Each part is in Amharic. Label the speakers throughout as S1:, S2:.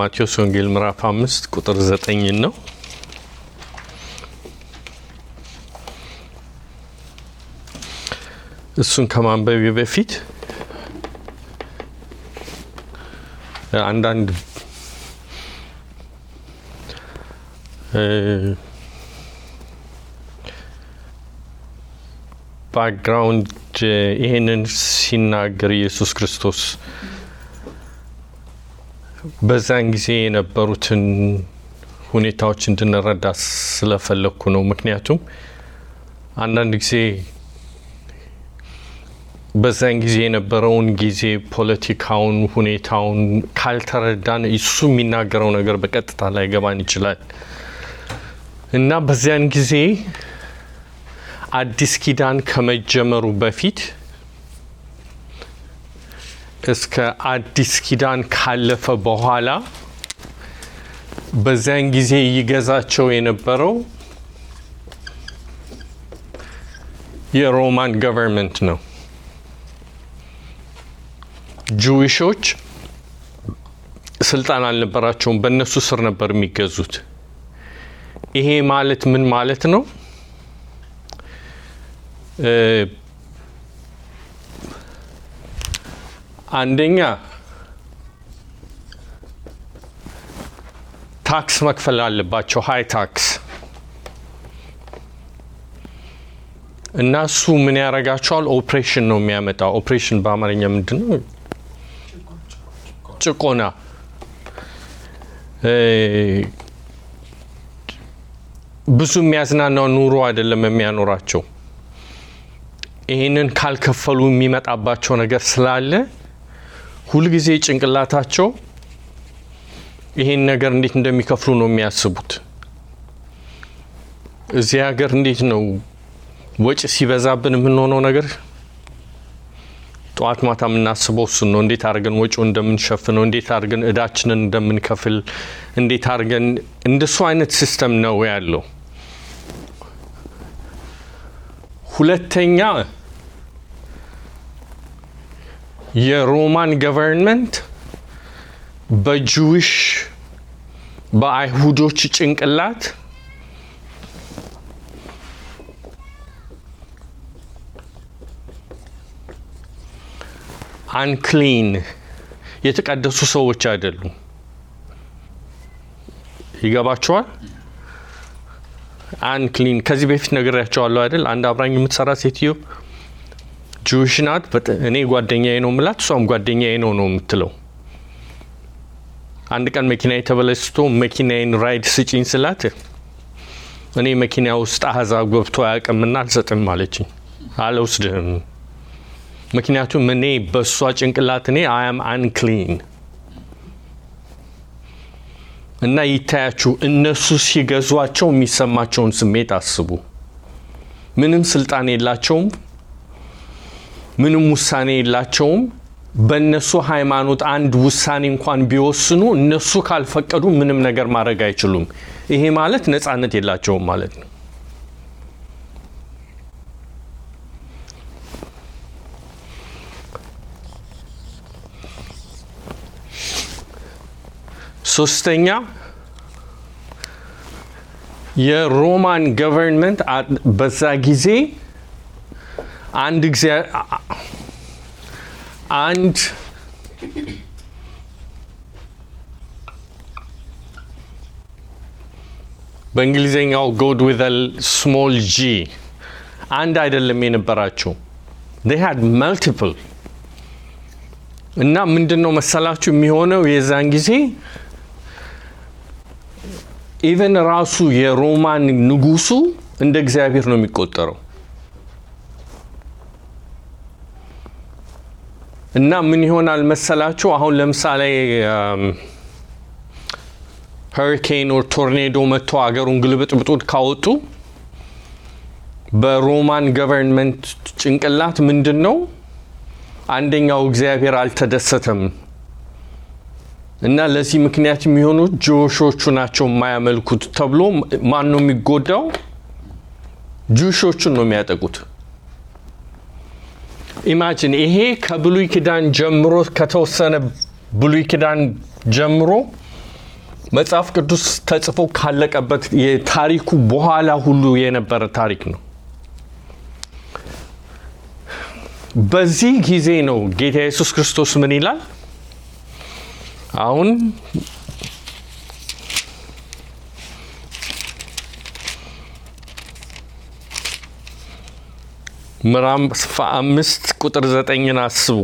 S1: ማቴዎስ ወንጌል ምዕራፍ አምስት ቁጥር ዘጠኝን ነው። እሱን ከማንበቢ በፊት አንዳንድ ባክግራውንድ ይህንን ሲናገር ኢየሱስ ክርስቶስ በዛን ጊዜ የነበሩትን ሁኔታዎች እንድንረዳ ስለፈለግኩ ነው። ምክንያቱም አንዳንድ ጊዜ በዛን ጊዜ የነበረውን ጊዜ ፖለቲካውን፣ ሁኔታውን ካልተረዳን እሱ የሚናገረው ነገር በቀጥታ ላይገባን ይችላል እና በዚያን ጊዜ አዲስ ኪዳን ከመጀመሩ በፊት እስከ አዲስ ኪዳን ካለፈ በኋላ በዚያን ጊዜ ይገዛቸው የነበረው የሮማን ገቨርንመንት ነው። ጁዊሾች ስልጣን አልነበራቸውም፣ በእነሱ ስር ነበር የሚገዙት። ይሄ ማለት ምን ማለት ነው? አንደኛ ታክስ መክፈል አለባቸው፣ ሀይ ታክስ እና እሱ ምን ያደርጋቸዋል? ኦፕሬሽን ነው የሚያመጣው። ኦፕሬሽን በአማርኛ ምንድን ነው? ጭቆና። ብዙ የሚያዝናናው ኑሮ አይደለም የሚያኖራቸው። ይህንን ካልከፈሉ የሚመጣባቸው ነገር ስላለ ሁልጊዜ ጭንቅላታቸው ይህን ነገር እንዴት እንደሚከፍሉ ነው የሚያስቡት። እዚህ ሀገር እንዴት ነው ወጪ ሲበዛብን የምንሆነው ነገር ጠዋት ማታ የምናስበው እሱን ነው። እንዴት አድርገን ወጪው እንደምንሸፍነው፣ እንዴት አድርገን እዳችንን እንደምንከፍል፣ እንዴት አድርገን እንደሱ አይነት ሲስተም ነው ያለው። ሁለተኛ የሮማን ገቨርንመንት በጁዊሽ በአይሁዶች ጭንቅላት አንክሊን የተቀደሱ ሰዎች አይደሉም። ይገባቸዋል። አንክሊን ከዚህ በፊት ነግሬያቸዋለሁ አይደል? አንድ አብራኝ የምትሰራ ሴትዮ ጁዊሽ ናት። እኔ ጓደኛዬ ነው ምላት፣ እሷም ጓደኛዬ ነው ነው የምትለው። አንድ ቀን መኪና የተበላሽቶ መኪናዬን ራይድ ስጪኝ ስላት እኔ መኪና ውስጥ አህዛብ ገብቶ አያውቅምና አልሰጥም አለችኝ። አልወስድህም ምክንያቱም እኔ በእሷ ጭንቅላት እኔ አያም አንክሊን እና ይታያችሁ፣ እነሱ ሲገዟቸው የሚሰማቸውን ስሜት አስቡ። ምንም ስልጣን የላቸውም፣ ምንም ውሳኔ የላቸውም። በእነሱ ሃይማኖት አንድ ውሳኔ እንኳን ቢወስኑ እነሱ ካልፈቀዱ ምንም ነገር ማድረግ አይችሉም። ይሄ ማለት ነፃነት የላቸውም ማለት ነው። ሶስተኛ የሮማን ገቨርንመንት በዛ ጊዜ አንድ ጊዜ አንድ በእንግሊዝኛው ጎድ ዊዝ ስሞል ጂ አንድ አይደለም የነበራቸው they had multiple እና ምንድን ነው መሰላችሁ የሚሆነው የዛን ጊዜ ኢቨን ራሱ የሮማን ንጉሱ እንደ እግዚአብሔር ነው የሚቆጠረው። እና ምን ይሆናል መሰላችሁ አሁን ለምሳሌ ሀሪኬን ኦር ቶርኔዶ መጥቶ ሀገሩን ግልብጥብጡን ካወጡ በሮማን ገቨርንመንት ጭንቅላት ምንድን ነው አንደኛው እግዚአብሔር አልተደሰተም እና ለዚህ ምክንያት የሚሆኑት ጁሾቹ ናቸው የማያመልኩት ተብሎ ማን ነው የሚጎዳው? ጁሾቹን ነው የሚያጠቁት። ኢማጂን ይሄ ከብሉይ ኪዳን ጀምሮ ከተወሰነ ብሉይ ኪዳን ጀምሮ መጽሐፍ ቅዱስ ተጽፎ ካለቀበት የታሪኩ በኋላ ሁሉ የነበረ ታሪክ ነው። በዚህ ጊዜ ነው ጌታ ኢየሱስ ክርስቶስ ምን ይላል? አሁን ምዕራፍ አምስት ቁጥር ዘጠኝን አስቡ።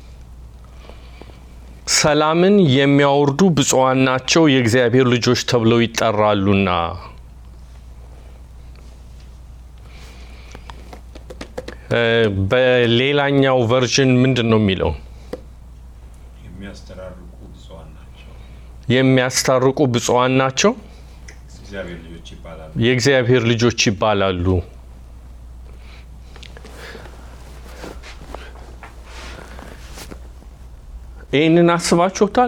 S1: ሰላምን የሚያወርዱ ብፁዓን ናቸው የእግዚአብሔር ልጆች ተብለው ይጠራሉና። በሌላኛው ቨርዥን ምንድን ነው የሚለው?
S2: የሚያስተራርቁ ብፁዓን ናቸው
S1: የሚያስታርቁ ብፁዓን ናቸው
S2: እግዚአብሔር ልጆች ይባላሉ።
S1: የእግዚአብሔር ልጆች ይባላሉ። ይህንን አስባችሁታል?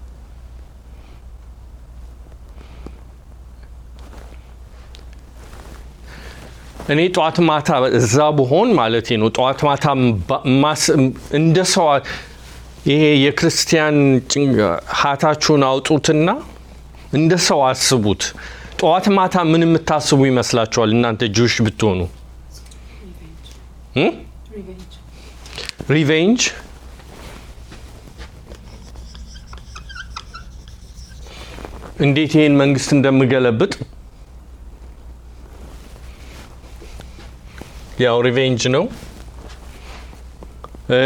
S1: እኔ ጠዋት ማታ እዛ ብሆን ማለት ነው ጠዋት ማታ ማስ- እንደ ሰው ይሄ የክርስቲያን ጭንቅ- ሀታችሁን አውጡትና እንደ ሰው አስቡት። ጠዋት ማታ ምን የምታስቡ ይመስላችኋል እናንተ ጁሽ ብትሆኑ? እ?
S3: Revenge.
S1: ሪቬንጅ እንዴት ይህን መንግስት እንደምገለብጥ ያው ሪቬንጅ ነው። እ፣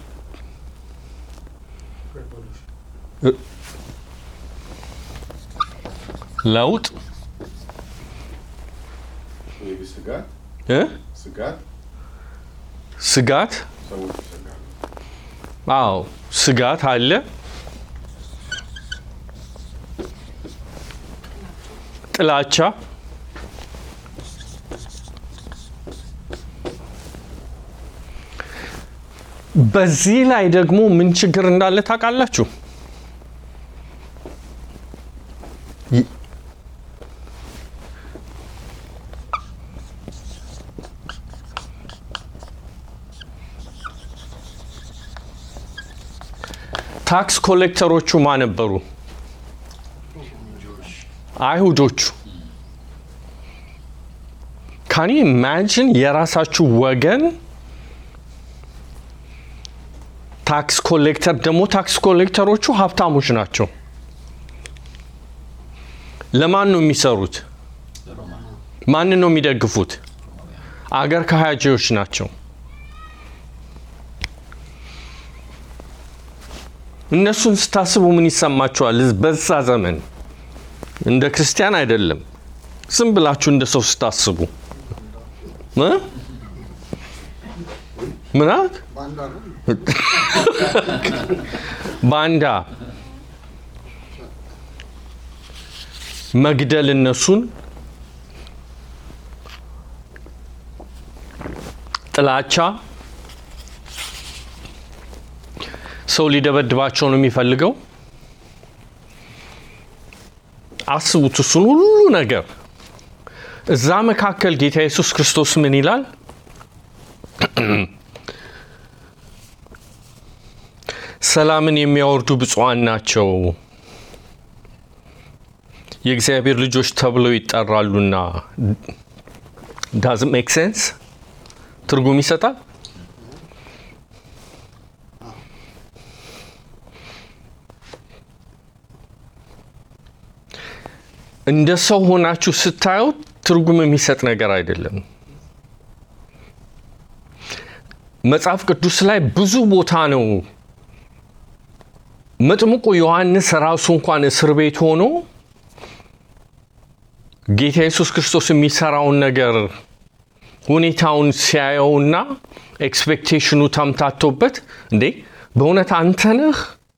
S1: እ፣ ለውጥ
S4: maybe ስጋት
S1: እ?
S4: ስጋት
S1: ስጋት
S4: ሰዎች ይሰጋሉ።
S1: አዎ ስጋት አለ። ጥላቻ በዚህ ላይ ደግሞ ምን ችግር እንዳለ ታውቃላችሁ? ይ- ታክስ ኮሌክተሮቹ ማ ነበሩ? አይሁዶቹ። ካን ኢማጂን የራሳችሁ ወገን ታክስ ኮሌክተር ደግሞ ታክስ ኮሌክተሮቹ ሀብታሞች ናቸው። ለማን ነው የሚሰሩት? ማንን ነው የሚደግፉት? አገር ከሃጂዎች ናቸው። እነሱን ስታስቡ ምን ይሰማችኋል? በዛ ዘመን እንደ ክርስቲያን አይደለም፣ ዝም ብላችሁ እንደ ሰው ስታስቡ እ? ምን አልክ? ባንዳ መግደል እነሱን ጥላቻ ሰው ሊደበድባቸው ነው የሚፈልገው። አስቡት እሱን ሁሉ ነገር እዛ መካከል ጌታ ኢየሱስ ክርስቶስ ምን ይላል? ሰላምን የሚያወርዱ ብፁዓን ናቸው የእግዚአብሔር ልጆች ተብለው ይጠራሉና። ዳዝ ሜክ ሴንስ? ትርጉም ይሰጣል? እንደ ሰው ሆናችሁ ስታዩት ትርጉም የሚሰጥ ነገር አይደለም። መጽሐፍ ቅዱስ ላይ ብዙ ቦታ ነው መጥምቁ ዮሐንስ ራሱ እንኳን እስር ቤት ሆኖ ጌታ ኢየሱስ ክርስቶስ የሚሰራውን ነገር ሁኔታውን ሲያየውና ኤክስፔክቴሽኑ ተምታቶበት እንዴ በእውነት አንተ ነህ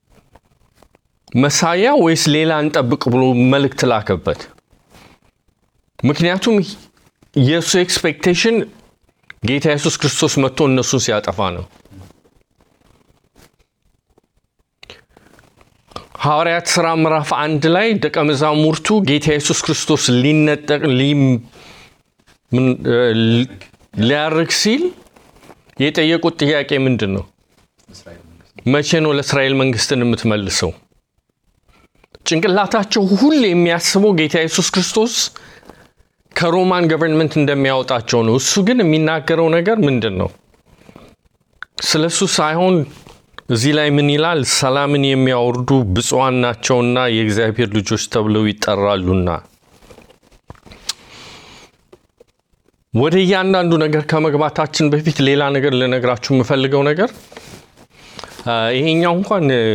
S1: መሳያ ወይስ ሌላ እንጠብቅ ብሎ መልእክት ላከበት። ምክንያቱም የእሱ ኤክስፔክቴሽን ጌታ ኢየሱስ ክርስቶስ መጥቶ እነሱን ሲያጠፋ ነው። ሐዋርያት ሥራ ምዕራፍ አንድ ላይ ደቀ መዛሙርቱ ጌታ ኢየሱስ ክርስቶስ ሊነጠቅ ሊ- ምን- እ፣ ሊ- ሊያርግ ሲል የጠየቁት ጥያቄ ምንድን ነው?
S2: እስራኤል መንግስት
S1: መቼ ነው ለእስራኤል መንግስትን የምትመልሰው? ጭንቅላታቸው ሁሌ የሚያስበው ጌታ ኢየሱስ ክርስቶስ ከሮማን ገቨርንመንት እንደሚያወጣቸው ነው። እሱ ግን የሚናገረው ነገር ምንድን ነው? ስለ እሱ ሳይሆን እዚህ ላይ ምን ይላል? ሰላምን የሚያወርዱ ብፁዓን ናቸውና የእግዚአብሔር ልጆች ተብለው ይጠራሉና። ወደ እያንዳንዱ ነገር ከመግባታችን በፊት ሌላ ነገር ልነግራችሁ የምፈልገው ነገር አ፣ ይሄኛው እንኳን እ፣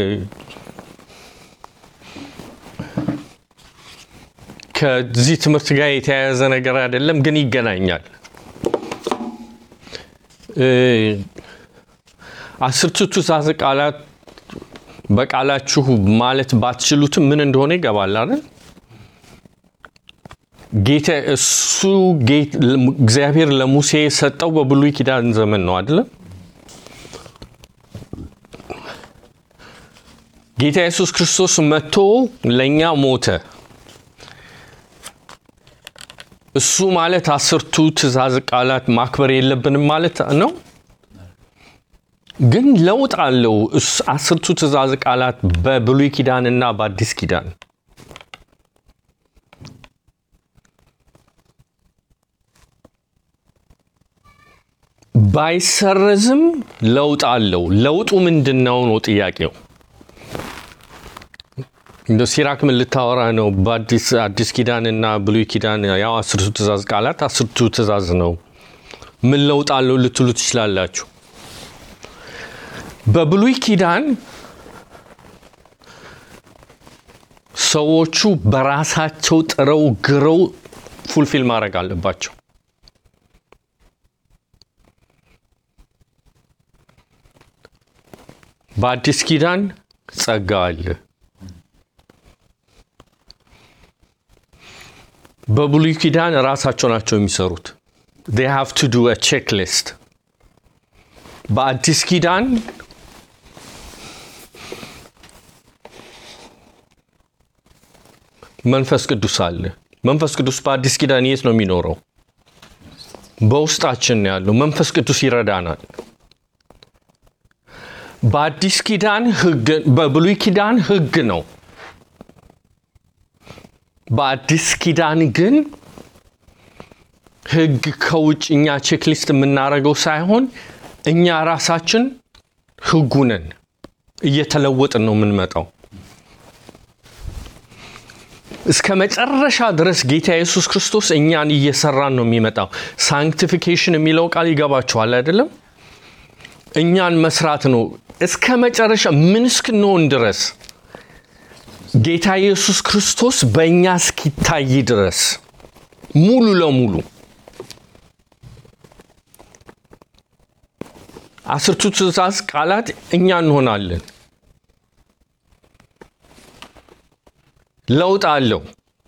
S1: ከዚህ ትምህርት ጋር የተያያዘ ነገር አይደለም፣ ግን ይገናኛል። እ፣ አስርቱ ትእዛዝ ቃላት በቃላችሁ ማለት ባትችሉትም ምን እንደሆነ ይገባል አይደል? ጌታ እሱ ጌት- እግዚአብሔር ለሙሴ የሰጠው በብሉይ ኪዳን ዘመን ነው አይደለም? ጌታ ኢየሱስ ክርስቶስ መጥቶ ለእኛ ሞተ። እሱ ማለት አስርቱ ትእዛዝ ቃላት ማክበር የለብንም ማለት ነው። ግን ለውጥ አለው። እስ- አስርቱ ትእዛዝ ቃላት በብሉይ ኪዳን እና በአዲስ ኪዳን ባይሰረዝም ለውጥ አለው። ለውጡ ምንድን ነው ነው ጥያቄው። እንደ ሲራክ ምን ልታወራ ነው? በአዲስ አዲስ ኪዳን እና ብሉይ ኪዳን ያው አስርቱ ትእዛዝ ቃላት አስርቱ ትእዛዝ ነው። ምን ለውጥ አለው ልትሉ ትችላላችሁ። በብሉይ ኪዳን ሰዎቹ በራሳቸው ጥረው ግረው ፉልፊል ማድረግ አለባቸው። በአዲስ ኪዳን ጸጋ አለ። በብሉይ ኪዳን ራሳቸው ናቸው የሚሰሩት። they have to do a checklist በአዲስ ኪዳን መንፈስ ቅዱስ አለ። መንፈስ ቅዱስ በአዲስ ኪዳን የት ነው የሚኖረው? በውስጣችን ነው ያለው። መንፈስ ቅዱስ ይረዳናል። በአዲስ ኪዳን ህግ፣ በብሉይ ኪዳን ህግ ነው። በአዲስ ኪዳን ግን ህግ ከውጭ እኛ ቼክሊስት የምናደርገው ሳይሆን እኛ ራሳችን ህጉ ነን። እየተለወጥን ነው የምንመጣው። እስከ መጨረሻ ድረስ ጌታ ኢየሱስ ክርስቶስ እኛን እየሰራን ነው የሚመጣው። ሳንክቲፊኬሽን የሚለው ቃል ይገባችኋል አይደለም? እኛን መስራት ነው እስከ መጨረሻ ምን እስክንሆን ድረስ ጌታ ኢየሱስ ክርስቶስ በእኛ እስኪታይ ድረስ ሙሉ ለሙሉ አስርቱ ትእዛዝ ቃላት እኛ እንሆናለን። ለውጥ አለው።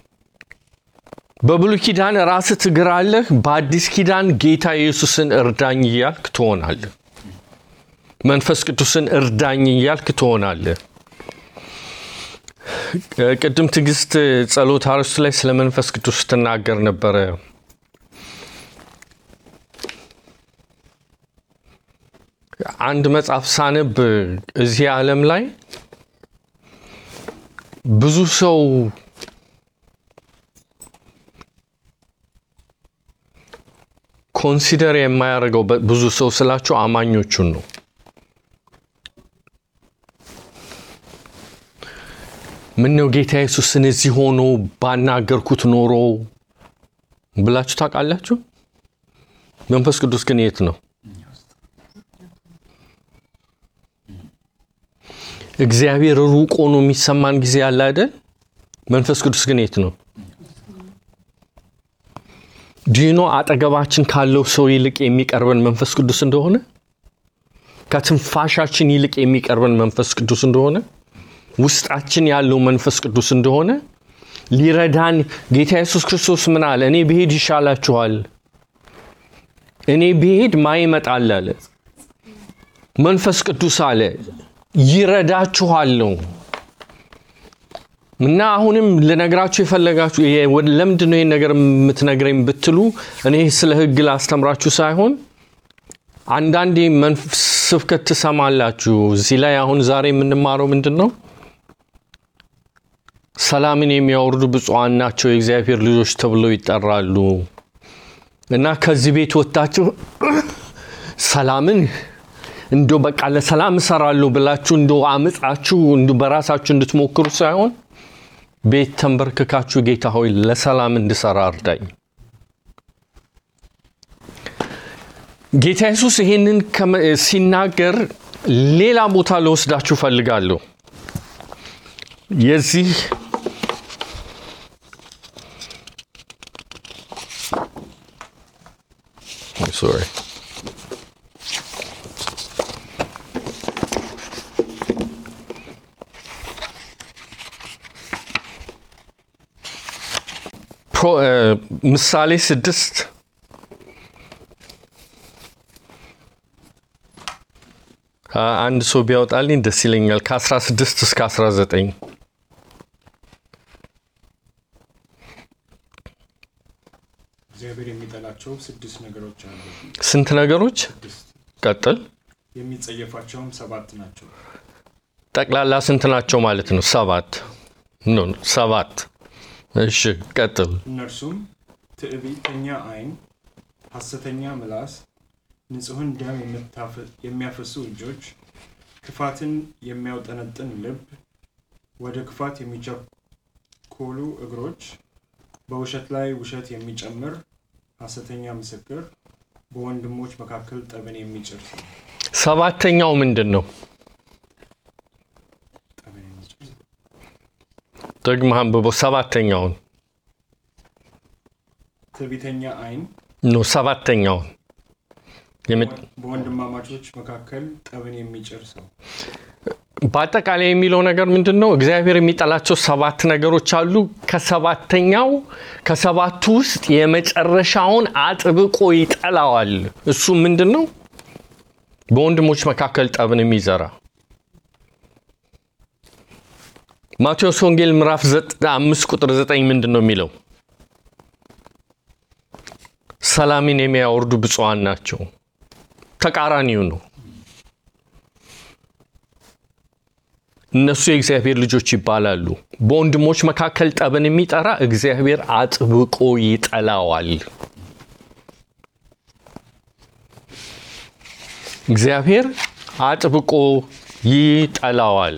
S1: በብሉይ ኪዳን ራስህ ትግራለህ። በአዲስ ኪዳን ጌታ ኢየሱስን እርዳኝ እያልክ ትሆናለህ። መንፈስ ቅዱስን እርዳኝ እያልክ ትሆናለህ። ቅድም ትዕግስት ጸሎት አርዕስቱ ላይ ስለ መንፈስ ቅዱስ ትናገር ነበረ። አንድ መጽሐፍ ሳነብ እዚህ ዓለም ላይ ብዙ ሰው ኮንሲደር የማያደርገው ብዙ ሰው ስላቸው አማኞቹን ነው። ምን ነው ጌታ ኢየሱስን እዚህ ሆኖ ባናገርኩት ኖሮ ብላችሁ ታውቃላችሁ? መንፈስ ቅዱስ ግን የት ነው? እግዚአብሔር ሩቅ ሆኖ የሚሰማን ጊዜ አለ አይደል? መንፈስ ቅዱስ ግን የት ነው? ዲኖ አጠገባችን ካለው ሰው ይልቅ የሚቀርበን መንፈስ ቅዱስ እንደሆነ፣ ከትንፋሻችን ይልቅ የሚቀርበን መንፈስ ቅዱስ እንደሆነ፣ ውስጣችን ያለው መንፈስ ቅዱስ እንደሆነ ሊረዳን ጌታ ኢየሱስ ክርስቶስ ምን አለ? እኔ ብሄድ ይሻላችኋል። እኔ ብሄድ ማ ይመጣል አለ? መንፈስ ቅዱስ አለ ይረዳችኋል ነው። እና አሁንም ልነግራችሁ የፈለጋችሁ ለምንድን ነው ይህን ነገር የምትነግረኝ ብትሉ እኔ ስለ ሕግ ላስተምራችሁ ሳይሆን አንዳንዴ መንፈስ ስብከት ትሰማላችሁ። እዚህ ላይ አሁን ዛሬ የምንማረው ምንድን ነው? ሰላምን የሚያወርዱ ብፁዓን ናቸው የእግዚአብሔር ልጆች ተብለው ይጠራሉ። እና ከዚህ ቤት ወጥታችሁ ሰላምን እንዶ በቃ ለሰላም እሰራለሁ ብላችሁ እንዶ አምጻችሁ እንዶ በራሳችሁ እንድትሞክሩ ሳይሆን ቤት ተንበርክካችሁ ጌታ ሆይ ለሰላም እንድሰራ እርዳኝ። ጌታ ኢየሱስ ይሄንን ከመ- ሲናገር ሌላ ቦታ ልወስዳችሁ ፈልጋለሁ። የዚህ sorry ፕሮ- እ፣ ምሳሌ ስድስት አ- አንድ ሰው ቢያወጣልኝ ደስ ይለኛል። ከ16 እስከ 19
S3: እግዚአብሔር የሚጠላቸው ስድስት ነገሮች አሉ።
S1: ስንት ነገሮች
S3: ስድስት
S1: ቀጥል።
S3: የሚጸየፋቸውም ሰባት ናቸው።
S1: ጠቅላላ ስንት ናቸው ማለት ነው? ሰባት ኖ ሰባት። እሺ ቀጥል።
S3: እነርሱም ትዕቢተኛ ዓይን፣ ሐሰተኛ ምላስ፣ ንጹሕን ደም የምታፈ- የሚያፈሱ እጆች፣ ክፋትን የሚያውጠነጥን ልብ፣ ወደ ክፋት የሚቸኮሉ እግሮች፣ በውሸት ላይ ውሸት የሚጨምር ሐሰተኛ ምስክር፣ በወንድሞች መካከል ጠብን የሚጭር ሰው።
S1: ሰባተኛው ምንድን ነው?
S3: ጠብን የሚጭር ሰው።
S1: ደግመህ አንብበው። ሰባተኛውን
S3: ትዕቢተኛ ዓይን፣
S1: ኖ ሰባተኛውን የመ-
S3: በወንድማማቾች መካከል ጠብን የሚጭር ሰው።
S1: በአጠቃላይ የሚለው ነገር ምንድን ነው? እግዚአብሔር የሚጠላቸው ሰባት ነገሮች አሉ። ከሰባተኛው ከሰባቱ ውስጥ የመጨረሻውን አጥብቆ ይጠላዋል። እሱ ምንድን ነው? በወንድሞች መካከል ጠብን የሚዘራ ማቴዎስ ወንጌል ምዕራፍ ዘጥ- አምስት ቁጥር ዘጠኝ ምንድን ነው የሚለው? ሰላምን የሚያወርዱ ብፁዓን ናቸው። ተቃራኒው ነው። እነሱ የእግዚአብሔር ልጆች ይባላሉ። በወንድሞች መካከል ጠብን የሚጠራ እግዚአብሔር አጥብቆ ይጠላዋል። እግዚአብሔር አጥብቆ ይጠላዋል።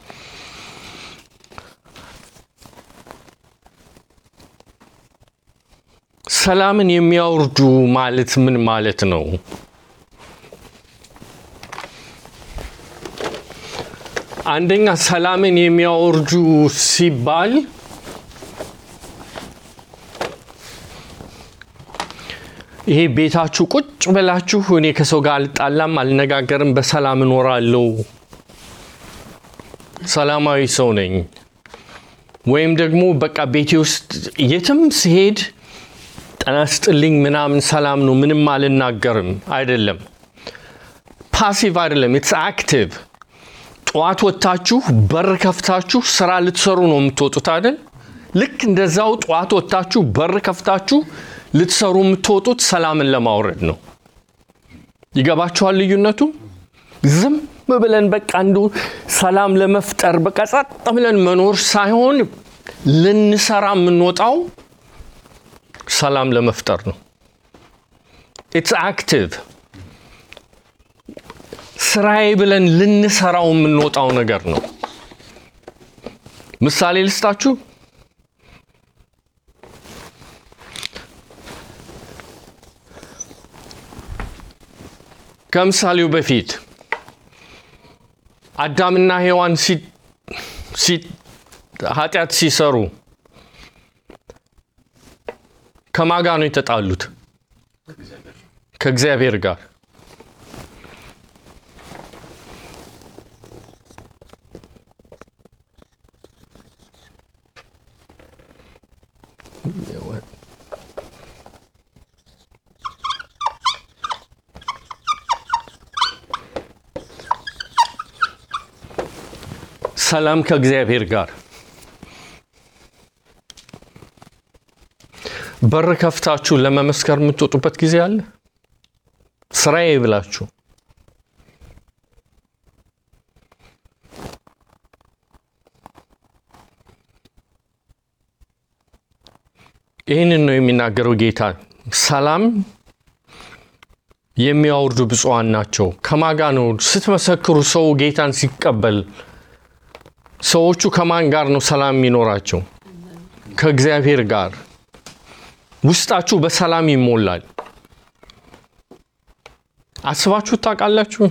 S1: ሰላምን የሚያወርዱ ማለት ምን ማለት ነው? አንደኛ ሰላምን የሚያወርዱ ሲባል ይሄ ቤታችሁ ቁጭ ብላችሁ እኔ ከሰው ጋር አልጣላም፣ አልነጋገርም፣ በሰላም እኖራለሁ፣ ሰላማዊ ሰው ነኝ፣ ወይም ደግሞ በቃ ቤቴ ውስጥ የትም ስሄድ ጤና ይስጥልኝ ምናምን ሰላም ነው፣ ምንም አልናገርም አይደለም። ፓሲቭ አይደለም፣ ኢትስ አክቲቭ ጠዋት ወጥታችሁ በር ከፍታችሁ ስራ ልትሰሩ ነው የምትወጡት አይደል? ልክ እንደዛው ጠዋት ወጥታችሁ በር ከፍታችሁ ልትሰሩ የምትወጡት ሰላምን ለማውረድ ነው። ይገባችኋል ልዩነቱ? ዝም ብለን በቃ እንዱ ሰላም ለመፍጠር በቃ ጸጥ ብለን መኖር ሳይሆን ልንሰራ የምንወጣው ሰላም ለመፍጠር ነው። ኢትስ አክቲቭ ስራዬ ብለን ልንሰራው የምንወጣው ነገር ነው። ምሳሌ ልስጣችሁ። ከምሳሌው በፊት አዳምና ሔዋን ሲ- ሲ- ኃጢአት ሲሰሩ ከማጋ ነው የተጣሉት? ከእግዚአብሔር ጋር። ሰላም ከእግዚአብሔር ጋር በር ከፍታችሁ ለመመስከር የምትወጡበት ጊዜ አለ። ስራዬ ብላችሁ ይህንን ነው የሚናገረው ጌታ። ሰላም የሚያወርዱ ብፁዓን ናቸው። ከማጋ ነው ስትመሰክሩ ሰው ጌታን ሲቀበል ሰዎቹ ከማን ጋር ነው ሰላም የሚኖራቸው? ከእግዚአብሔር ጋር። ውስጣችሁ በሰላም ይሞላል። አስባችሁ ታውቃላችሁ?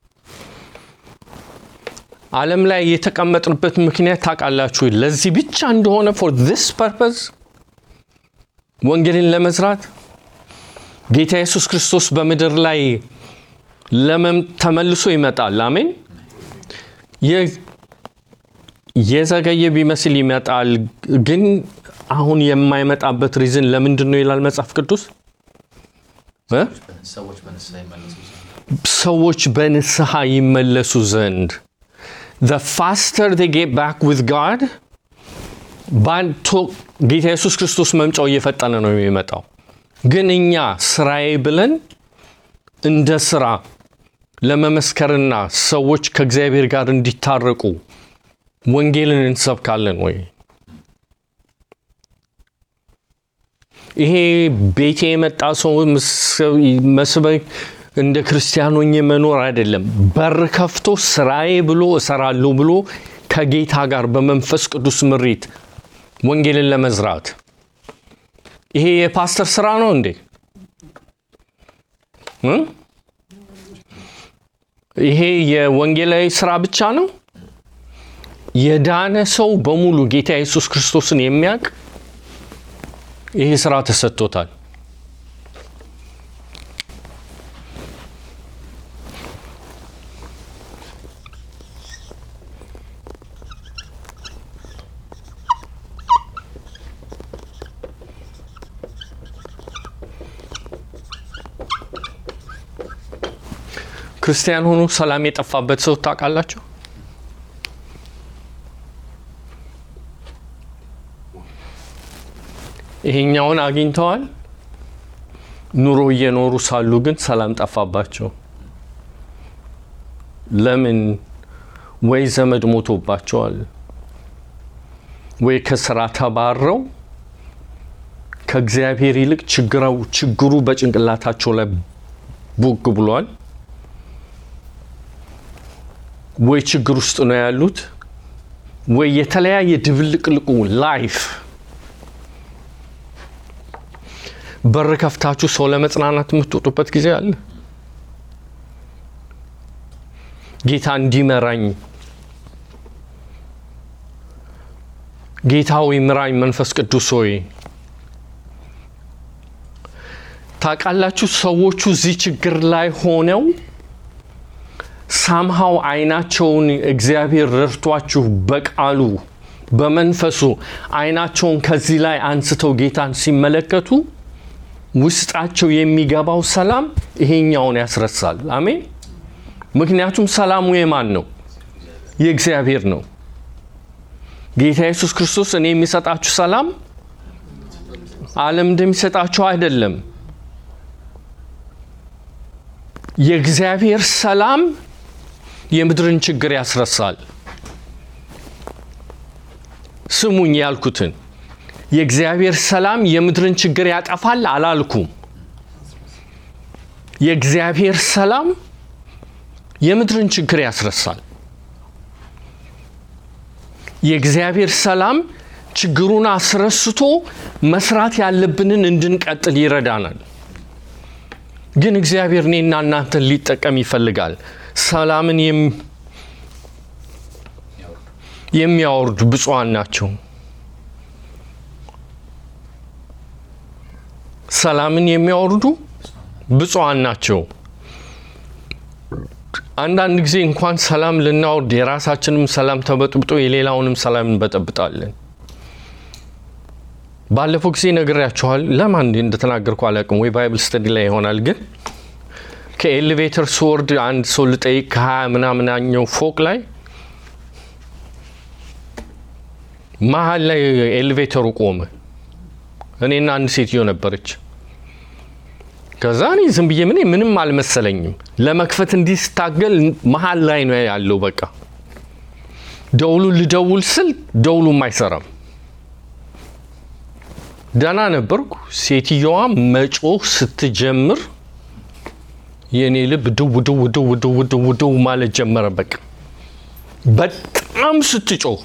S1: ዓለም ላይ የተቀመጥንበት ምክንያት ታውቃላችሁ? ለዚህ ብቻ እንደሆነ ፎር ዚስ ፐርፐዝ ወንጌልን ለመዝራት ጌታ ኢየሱስ ክርስቶስ በምድር ላይ ለመም ተመልሶ ይመጣል። አሜን። የ- የዘገየ ቢመስል ይመጣል፣ ግን አሁን የማይመጣበት ሪዝን ለምንድን ነው ይላል መጽሐፍ ቅዱስ እ?
S5: ሰዎች በንስሐ ይመለሱ ዘንድ
S1: ሰዎች በንስሐ ይመለሱ ዘንድ the faster they get back with God ባንቶ ጌታ ኢየሱስ ክርስቶስ መምጫው እየፈጠነ ነው የሚመጣው። ግን እኛ ስራዬ ብለን እንደ ስራ ለመመስከርና ሰዎች ከእግዚአብሔር ጋር እንዲታረቁ ወንጌልን እንሰብካለን ወይ? ይሄ ቤቴ የመጣ ሰው ምስ- መስበክ እንደ ክርስቲያን ሆኜ መኖር አይደለም። በር ከፍቶ ስራዬ ብሎ እሰራለሁ ብሎ ከጌታ ጋር በመንፈስ ቅዱስ ምሪት ወንጌልን ለመዝራት ይሄ የፓስተር ስራ ነው እንዴ? እ? ይሄ የወንጌላዊ ስራ ብቻ ነው? የዳነ ሰው በሙሉ ጌታ ኢየሱስ ክርስቶስን የሚያውቅ ይሄ ስራ ተሰጥቶታል። ክርስቲያን ሆኖ ሰላም የጠፋበት ሰው ታውቃላችሁ? ይሄኛውን አግኝተዋል። ኑሮ እየኖሩ ሳሉ ግን ሰላም ጠፋባቸው። ለምን? ወይ ዘመድ ሞቶባቸዋል፣ ወይ ከስራ ተባረው ከእግዚአብሔር ይልቅ ችግረው ችግሩ በጭንቅላታቸው ላይ ቡግ ብሏል። ወይ ችግር ውስጥ ነው ያሉት፣ ወይ የተለያየ ድብልቅልቁ ላይፍ በር ከፍታችሁ ሰው ለመጽናናት የምትወጡበት ጊዜ አለ። ጌታ እንዲመራኝ ጌታ ሆይ ምራኝ፣ መንፈስ ቅዱስ ሆይ ታውቃላችሁ፣ ሰዎቹ እዚህ ችግር ላይ ሆነው ሳምሃው አይናቸውን እግዚአብሔር ረድቷችሁ በቃሉ በመንፈሱ አይናቸውን ከዚህ ላይ አንስተው ጌታን ሲመለከቱ ውስጣቸው የሚገባው ሰላም ይሄኛውን ያስረሳል። አሜን። ምክንያቱም ሰላሙ የማን ነው? የእግዚአብሔር ነው። ጌታ ኢየሱስ ክርስቶስ እኔ የሚሰጣችሁ ሰላም ዓለም እንደሚሰጣችሁ አይደለም። የእግዚአብሔር ሰላም የምድርን ችግር ያስረሳል። ስሙኝ ያልኩትን የእግዚአብሔር ሰላም የምድርን ችግር ያጠፋል አላልኩም። የእግዚአብሔር ሰላም የምድርን ችግር ያስረሳል። የእግዚአብሔር ሰላም ችግሩን አስረስቶ መስራት ያለብንን እንድንቀጥል ይረዳናል። ግን እግዚአብሔር እኔና እናንተን ሊጠቀም ይፈልጋል። ሰላምን የም- የሚያወርዱ ብፁዓን ናቸው። ሰላምን የሚያወርዱ ብፁዓን ናቸው። አንዳንድ ጊዜ እንኳን ሰላም ልናወርድ የራሳችንም ሰላም ተበጥብጦ የሌላውንም ሰላም እንበጠብጣለን። ባለፈው ጊዜ ነግሬያችኋል። ለማን እንደተናገርኩ አላውቅም፣ ወይ ባይብል ስተዲ ላይ ይሆናል። ግን ከኤሌቬተር ስወርድ አንድ ሰው ልጠይቅ ከሀያ ምናምናኛው ፎቅ ላይ መሀል ላይ ኤሌቬተሩ ቆመ። እኔና አንድ ሴትዮ ነበረች። ከዛ እኔ ዝም ብዬ ምን ምንም አልመሰለኝም። ለመክፈት እንዲህ ስታገል መሀል ላይ ነው ያለው። በቃ ደውሉ ልደውል ስል ደውሉም አይሰራም። ደህና ነበርኩ። ሴትየዋ መጮህ ስትጀምር የእኔ ልብ ድው ድው ድው ድው ድው ድው ማለት ጀመረ። በቃ በጣም ስትጮህ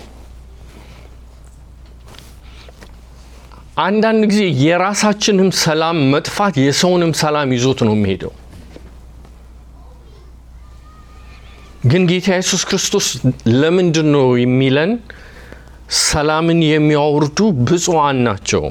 S1: አንዳንድ ጊዜ የራሳችንም ሰላም መጥፋት የሰውንም ሰላም ይዞት ነው የሚሄደው። ግን ጌታ ኢየሱስ ክርስቶስ ለምንድን ነው የሚለን? ሰላምን የሚያወርዱ ብፁዓን ናቸው።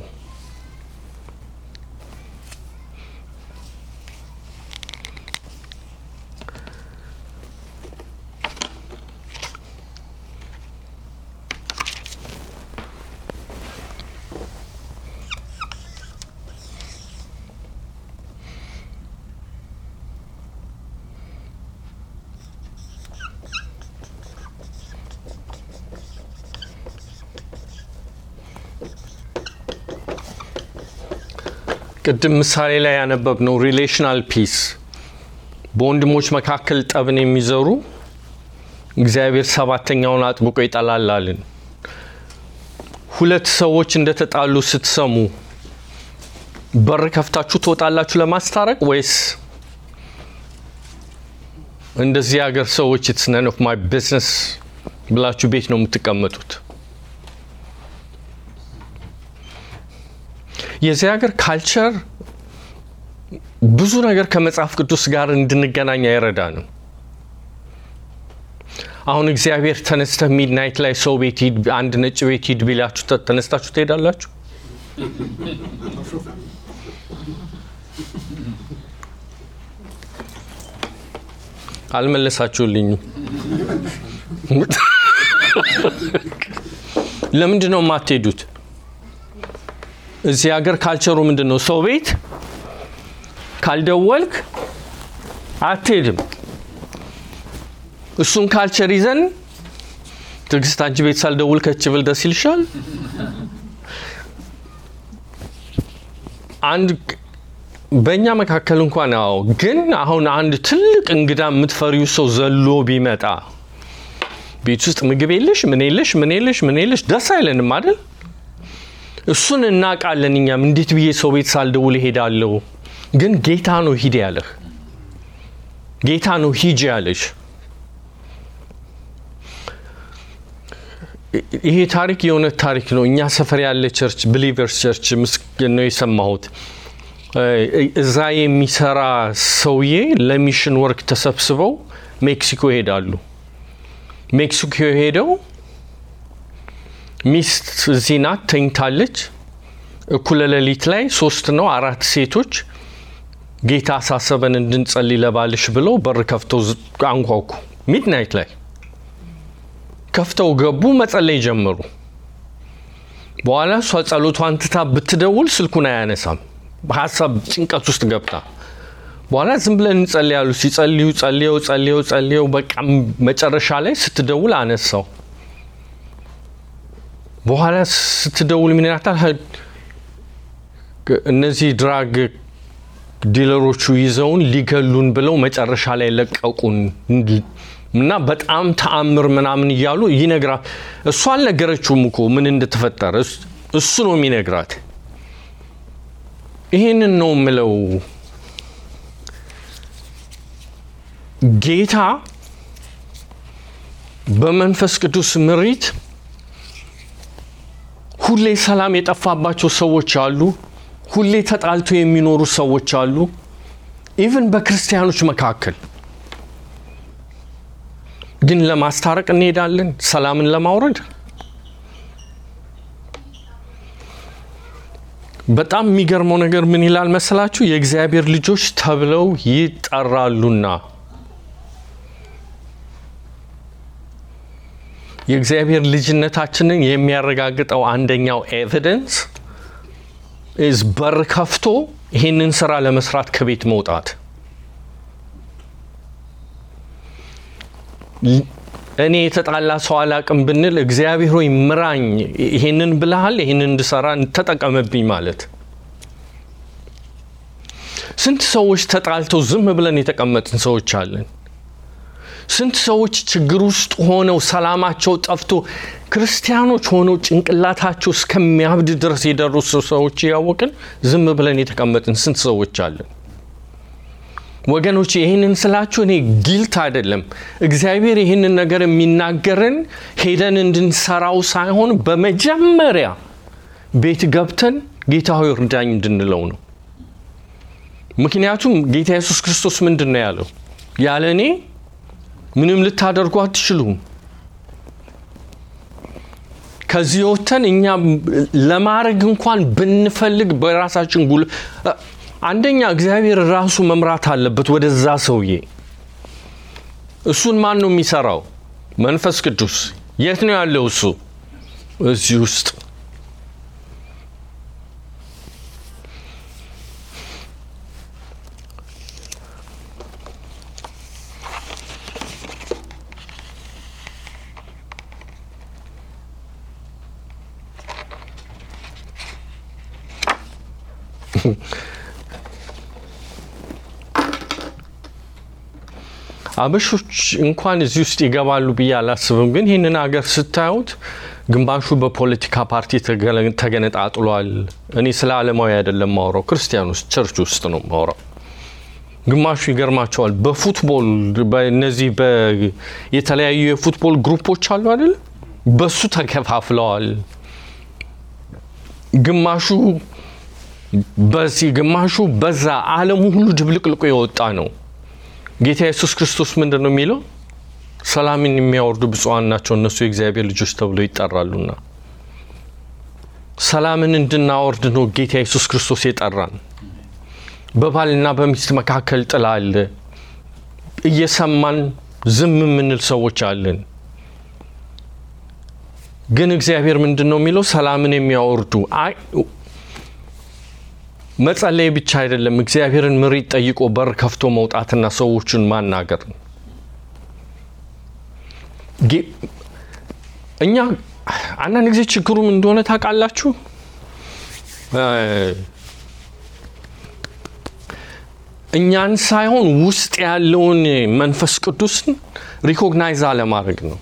S1: ቅድም ምሳሌ ላይ ያነበብነው ሪሌሽናል ፒስ በወንድሞች መካከል ጠብን የሚዘሩ እግዚአብሔር ሰባተኛውን አጥብቆ ይጠላላልን። ሁለት ሰዎች እንደተጣሉ ስትሰሙ በር ከፍታችሁ ትወጣላችሁ ለማስታረቅ ወይስ እንደዚህ ሀገር ሰዎች ኢትስ ነን ኦፍ ማይ ቢዝነስ ብላችሁ ቤት ነው የምትቀመጡት? የዚህ ሀገር ካልቸር ብዙ ነገር ከመጽሐፍ ቅዱስ ጋር እንድንገናኝ አይረዳንም። አሁን እግዚአብሔር ተነስተህ ሚድናይት ላይ ሰው ቤት ሂድ፣ አንድ ነጭ ቤት ሂድ ቢላችሁ ተ- ተነስታችሁ ትሄዳላችሁ? አልመለሳችሁልኝም። ለምንድን ነው የማትሄዱት? እዚህ ሀገር ካልቸሩ ምንድን ነው? ሰው ቤት ካልደወልክ አትሄድም። እሱን ካልቸር ይዘን ትዕግስት፣ አንቺ ቤት ሳልደውል ከች ብል ደስ ይልሻል? አንድ በእኛ መካከል እንኳን አዎ፣ ግን አሁን አንድ ትልቅ እንግዳ የምትፈሪው ሰው ዘሎ ቢመጣ ቤት ውስጥ ምግብ የለሽ ምን የለሽ ምን የለሽ ምን የለሽ ደስ አይለንም አይደል? እሱን እናውቃለን እኛም። እንዴት ብዬ ሰው ቤት ሳልደውል እሄዳለሁ? ግን ጌታ ነው ሂድ ያለህ፣ ጌታ ነው ሂጅ ያለሽ። ይሄ ታሪክ የእውነት ታሪክ ነው። እኛ ሰፈር ያለ ቸርች ብሊቨርስ ቸርች ምስክር ነው የሰማሁት። እዛ የሚሰራ ሰውዬ ለሚሽን ወርክ ተሰብስበው ሜክሲኮ ይሄዳሉ። ሜክሲኮ ሄደው ሚስት እዚህ ናት ተኝታለች። እኩለ ሌሊት ላይ ሶስት ነው አራት ሴቶች ጌታ አሳሰበን እንድንጸልይ ለባልሽ ብለው በር ከፍተው ዝ- አንኳኩ። ሚድናይት ላይ ከፍተው ገቡ፣ መጸለይ ጀመሩ። በኋላ እሷ ጸሎቷን ትታ ብትደውል ስልኩን አያነሳም። በሀሳብ ጭንቀት ውስጥ ገብታ በኋላ ዝም ብለን እንጸልያሉ። ሲጸልዩ ጸልየው ጸልየው ጸልየው በቃ መጨረሻ ላይ ስትደውል አነሳው። በኋላ ስትደውል ምን ይላታል? እነዚህ ድራግ ዲለሮቹ ይዘውን ሊገሉን ብለው መጨረሻ ላይ ለቀቁን እና በጣም ተአምር ምናምን እያሉ ይነግራት። እሱ አልነገረችውም እኮ ምን እንደተፈጠረ እስ- እሱ ነው የሚነግራት። ይህንን ነው የምለው። ጌታ በመንፈስ ቅዱስ ምሪት ሁሌ ሰላም የጠፋባቸው ሰዎች አሉ። ሁሌ ተጣልቶ የሚኖሩ ሰዎች አሉ። ኢቭን በክርስቲያኖች መካከል ግን ለማስታረቅ እንሄዳለን፣ ሰላምን ለማውረድ። በጣም የሚገርመው ነገር ምን ይላል መሰላችሁ? የእግዚአብሔር ልጆች ተብለው ይጠራሉና የእግዚአብሔር ልጅነታችንን የሚያረጋግጠው አንደኛው ኤቪደንስ ኢዝ በር ከፍቶ ይህንን ስራ ለመስራት ከቤት መውጣት። እኔ የተጣላ ሰው አላቅም ብንል እግዚአብሔር ሆይ ምራኝ፣ ይሄንን ብልሃል፣ ይሄንን እንድሰራ ተጠቀመብኝ ማለት። ስንት ሰዎች ተጣልተው ዝም ብለን የተቀመጥን ሰዎች አለን። ስንት ሰዎች ችግር ውስጥ ሆነው ሰላማቸው ጠፍቶ ክርስቲያኖች ሆነው ጭንቅላታቸው እስከሚያብድ ድረስ የደረሱ ሰዎች እያወቅን ዝም ብለን የተቀመጥን ስንት ሰዎች አለን። ወገኖች ይህንን ስላችሁ እኔ ጊልት አይደለም። እግዚአብሔር ይህንን ነገር የሚናገርን ሄደን እንድንሰራው ሳይሆን በመጀመሪያ ቤት ገብተን ጌታ ሆይ እርዳኝ እንድንለው ነው። ምክንያቱም ጌታ ኢየሱስ ክርስቶስ ምንድን ነው ያለው? ያለ እኔ ምንም ልታደርጉ አትችሉም። ከዚህ ወጥተን እኛ ለማድረግ እንኳን ብንፈልግ በራሳችን ጉል አንደኛ እግዚአብሔር ራሱ መምራት አለበት ወደዛ ሰውዬ። እሱን ማን ነው የሚሰራው? መንፈስ ቅዱስ። የት ነው ያለው እሱ? እዚህ ውስጥ አበሾች እንኳን እዚህ ውስጥ ይገባሉ ብዬ አላስብም። ግን ይህንን ሀገር ስታዩት ግማሹ በፖለቲካ ፓርቲ ተገለ- ተገነጣጥሏል። እኔ ስለ ዓለማዊ አይደለም ማውራው፣ ክርስቲያን ውስጥ ቸርች ውስጥ ነው ማውራው። ግማሹ ይገርማቸዋል። በፉትቦል በእነዚህ በ- የተለያዩ የፉትቦል ግሩፖች አሉ አይደል? በሱ ተከፋፍለዋል። ግማሹ በዚህ ግማሹ በዛ ዓለሙ ሁሉ ድብልቅልቁ የወጣ ነው። ጌታ ኢየሱስ ክርስቶስ ምንድን ነው የሚለው? ሰላምን የሚያወርዱ ብፁዓን ናቸው እነሱ የእግዚአብሔር ልጆች ተብለው ይጠራሉና። ሰላምን እንድናወርድ ነው ጌታ ኢየሱስ ክርስቶስ የጠራን። በባልና በሚስት መካከል ጥል አለ። እየሰማን ዝም የምንል ሰዎች አለን። ግን እግዚአብሔር ምንድን ነው የሚለው? ሰላምን የሚያወርዱ አይ መጸለይ ብቻ አይደለም፣ እግዚአብሔርን ምሪት ጠይቆ በር ከፍቶ መውጣትና ሰዎችን ማናገር ነው። ጌ- እኛ አንዳንድ ጊዜ ችግሩም እንደሆነ ታውቃላችሁ እ እኛን ሳይሆን ውስጥ ያለውን መንፈስ ቅዱስን ሪኮግናይዝ አለማድረግ ነው።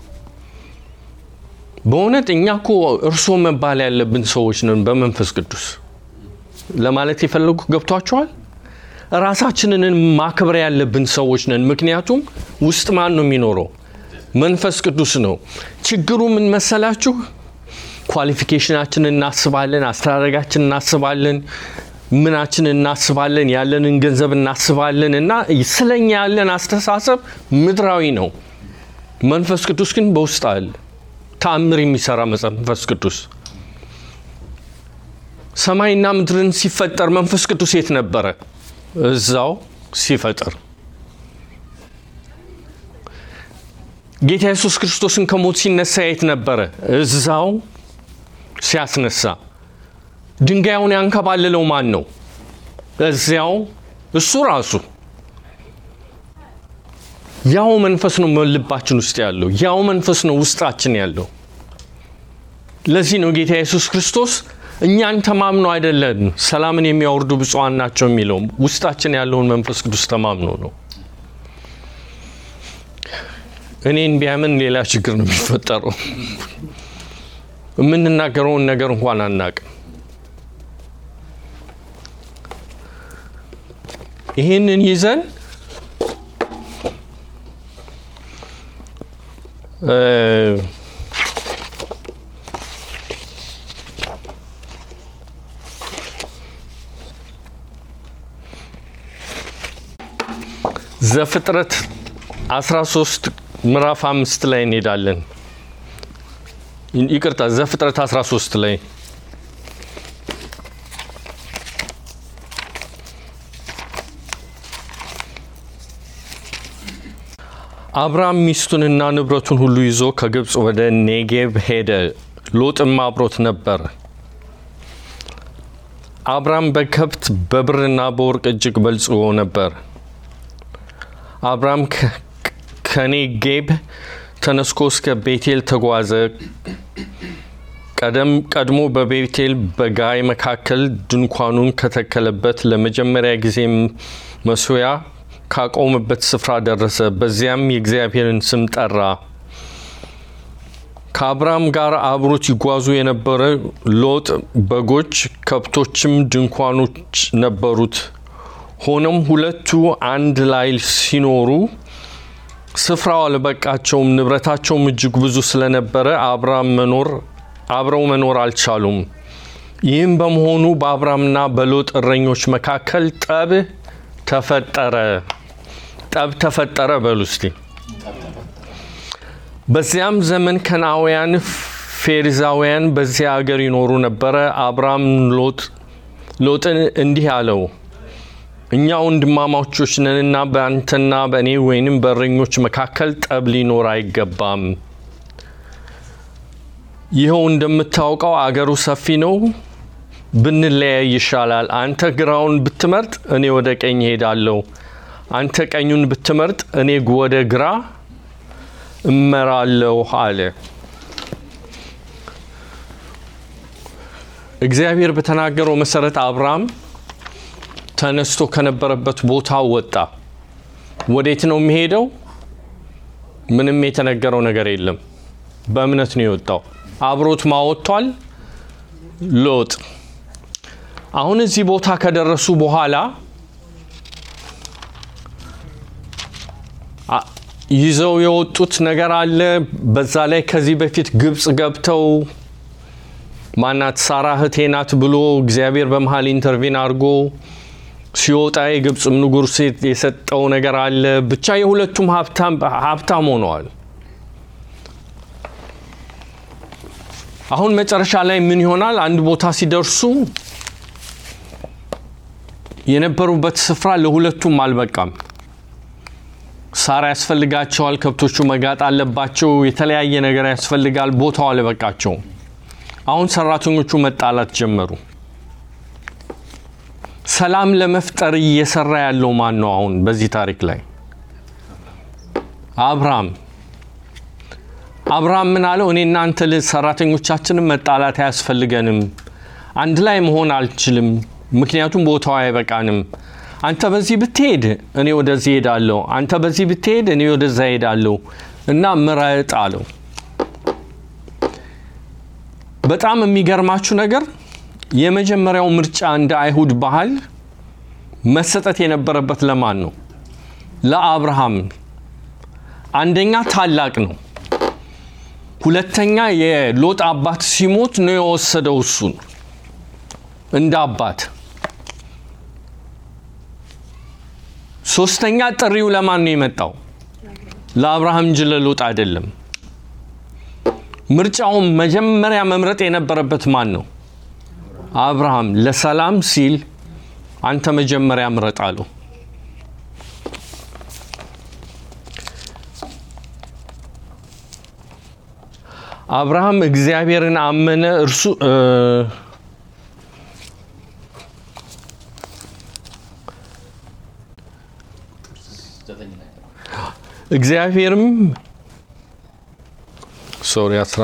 S1: በእውነት እኛ እኮ እርሶ መባል ያለብን ሰዎች ነን በመንፈስ ቅዱስ ለማለት የፈለጉ ገብቷቸዋል። ራሳችንን ማክበር ያለብን ሰዎች ነን። ምክንያቱም ውስጥ ማን ነው የሚኖረው? መንፈስ ቅዱስ ነው። ችግሩ ምን መሰላችሁ? ኳሊፊኬሽናችንን እናስባለን፣ አስተዳደጋችን እናስባለን፣ ምናችን እናስባለን፣ ያለንን ገንዘብ እናስባለን እና ስለኛ ያለን አስተሳሰብ ምድራዊ ነው። መንፈስ ቅዱስ ግን በውስጥ አለ። ተአምር የሚሰራ መንፈስ ቅዱስ ሰማይና ምድርን ሲፈጠር መንፈስ ቅዱስ የት ነበረ? እዛው ሲፈጥር። ጌታ ኢየሱስ ክርስቶስን ከሞት ሲነሳ የት ነበረ? እዛው ሲያስነሳ። ድንጋዩን ያንከባልለው ማን ነው? እዚያው እሱ ራሱ። ያው መንፈስ ነው ልባችን ውስጥ ያለው፣ ያው መንፈስ ነው ውስጣችን ያለው። ለዚህ ነው ጌታ ኢየሱስ ክርስቶስ እኛን ተማምኖ አይደለም ሰላምን የሚያወርዱ ብፁዓን ናቸው የሚለው ውስጣችን ያለውን መንፈስ ቅዱስ ተማምኖ ነው። እኔን ቢያምን ሌላ ችግር ነው የሚፈጠረው። የምንናገረውን ነገር እንኳን አናቅም። ይህንን ይዘን እ ዘፍጥረት 13 ምዕራፍ አምስት ላይ እንሄዳለን። ይቅርታ ዘፍጥረት 13 ላይ አብርሃም ሚስቱንና ንብረቱን ሁሉ ይዞ ከግብፅ ወደ ኔጌብ ሄደ። ሎጥም አብሮት ነበር። አብርሃም በከብት በብርና በወርቅ እጅግ በልጽጎ ነበር። አብርሃም ከኔጌብ ተነስቶ እስከ ቤቴል ተጓዘ። ቀደም ቀድሞ በቤቴል በጋይ መካከል ድንኳኑን ከተከለበት ለመጀመሪያ ጊዜ መሶያ ካቆመበት ስፍራ ደረሰ። በዚያም የእግዚአብሔርን ስም ጠራ። ከአብርሃም ጋር አብሮት ይጓዙ የነበረ ሎጥ በጎች፣ ከብቶችም ድንኳኖች ነበሩት። ሆኖም ሁለቱ አንድ ላይ ሲኖሩ ስፍራው አልበቃቸውም። ንብረታቸውም እጅግ ብዙ ስለነበረ አብርሃም መኖር አብረው መኖር አልቻሉም። ይህም በመሆኑ በአብርሃምና በሎጥ እረኞች መካከል ጠብ ተፈጠረ። ጠብ ተፈጠረ በሉ እስቲ። በዚያም ዘመን ከናውያን፣ ፌሪዛውያን በዚያ አገር ይኖሩ ነበረ። አብርሃም ሎጥ ሎጥን እንዲህ አለው፣ እኛ ወንድማማቾች ነንና በአንተና በእኔ ወይንም በእረኞች መካከል ጠብ ሊኖር አይገባም። ይኸው እንደምታውቀው አገሩ ሰፊ ነው፣ ብንለያይ ይሻላል። አንተ ግራውን ብትመርጥ እኔ ወደ ቀኝ እሄዳለሁ፣ አንተ ቀኙን ብትመርጥ እኔ ወደ ግራ እመራለሁ አለ። እግዚአብሔር በተናገረው መሰረት አብርሃም ተነስቶ ከነበረበት ቦታ ወጣ። ወዴት ነው የሚሄደው? ምንም የተነገረው ነገር የለም። በእምነት ነው የወጣው። አብሮት ማወጥቷል ሎጥ። አሁን እዚህ ቦታ ከደረሱ በኋላ አ- ይዘው የወጡት ነገር አለ። በዛ ላይ ከዚህ በፊት ግብፅ ገብተው ማናት ሳራ እህቴ ናት ብሎ እግዚአብሔር በመሀል ኢንተርቪን አድርጎ ሲወጣ የግብፅም ንጉሥ የሰጠው ነገር አለ። ብቻ የሁለቱም ሀብታም ሀብታም ሆነዋል። አሁን መጨረሻ ላይ ምን ይሆናል? አንድ ቦታ ሲደርሱ የነበሩበት ስፍራ ለሁለቱም አልበቃም። ሳር ያስፈልጋቸዋል፣ ከብቶቹ መጋጥ አለባቸው፣ የተለያየ ነገር ያስፈልጋል። ቦታው አልበቃቸውም። አሁን ሰራተኞቹ መጣላት ጀመሩ። ሰላም ለመፍጠር እየሰራ ያለው ማን ነው? አሁን በዚህ ታሪክ ላይ አብርሃም አብርሃም ምን አለው? እኔ እናንተ ል- ሰራተኞቻችንም መጣላት አያስፈልገንም። አንድ ላይ መሆን አልችልም፣ ምክንያቱም ቦታው አይበቃንም። አንተ በዚህ ብትሄድ እኔ ወደዚህ ሄዳለሁ፣ አንተ በዚህ ብትሄድ እኔ ወደዛ ሄዳለሁ እና ምረጥ አለው። በጣም የሚገርማችሁ ነገር የመጀመሪያው ምርጫ እንደ አይሁድ ባህል መሰጠት የነበረበት ለማን ነው? ለአብርሃም። አንደኛ ታላቅ ነው። ሁለተኛ የሎጥ አባት ሲሞት ነው የወሰደው እሱን እንደ አባት። ሶስተኛ ጥሪው ለማን ነው የመጣው? ለአብርሃም እንጂ ለሎጥ አይደለም። ምርጫውን መጀመሪያ መምረጥ የነበረበት ማን ነው? አብርሃም። ለሰላም ሲል አንተ መጀመሪያ ምረጥ አለው። አብርሃም እግዚአብሔርን አመነ። እርሱ እ፣
S5: ዘጠኝ ላይ
S1: እግዚአብሔርም ሶሪ አስራ